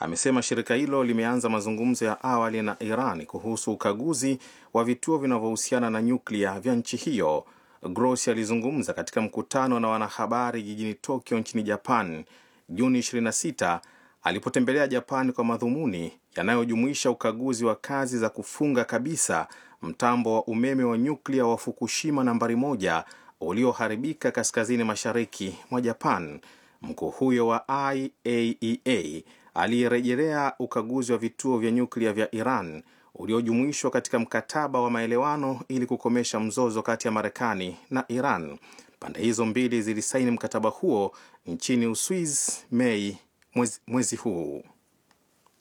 amesema shirika hilo limeanza mazungumzo ya awali na Iran kuhusu ukaguzi wa vituo vinavyohusiana na nyuklia vya nchi hiyo. Grossi alizungumza katika mkutano na wanahabari jijini Tokyo nchini Japan Juni 26 alipotembelea Japan kwa madhumuni yanayojumuisha ukaguzi wa kazi za kufunga kabisa mtambo wa umeme wa nyuklia wa Fukushima nambari moja ulioharibika kaskazini mashariki mwa Japan. Mkuu huyo wa IAEA aliyerejelea ukaguzi wa vituo vya nyuklia vya Iran uliojumuishwa katika mkataba wa maelewano ili kukomesha mzozo kati ya Marekani na Iran. Pande hizo mbili zilisaini mkataba huo nchini Uswiz Mei mwezi, mwezi huu.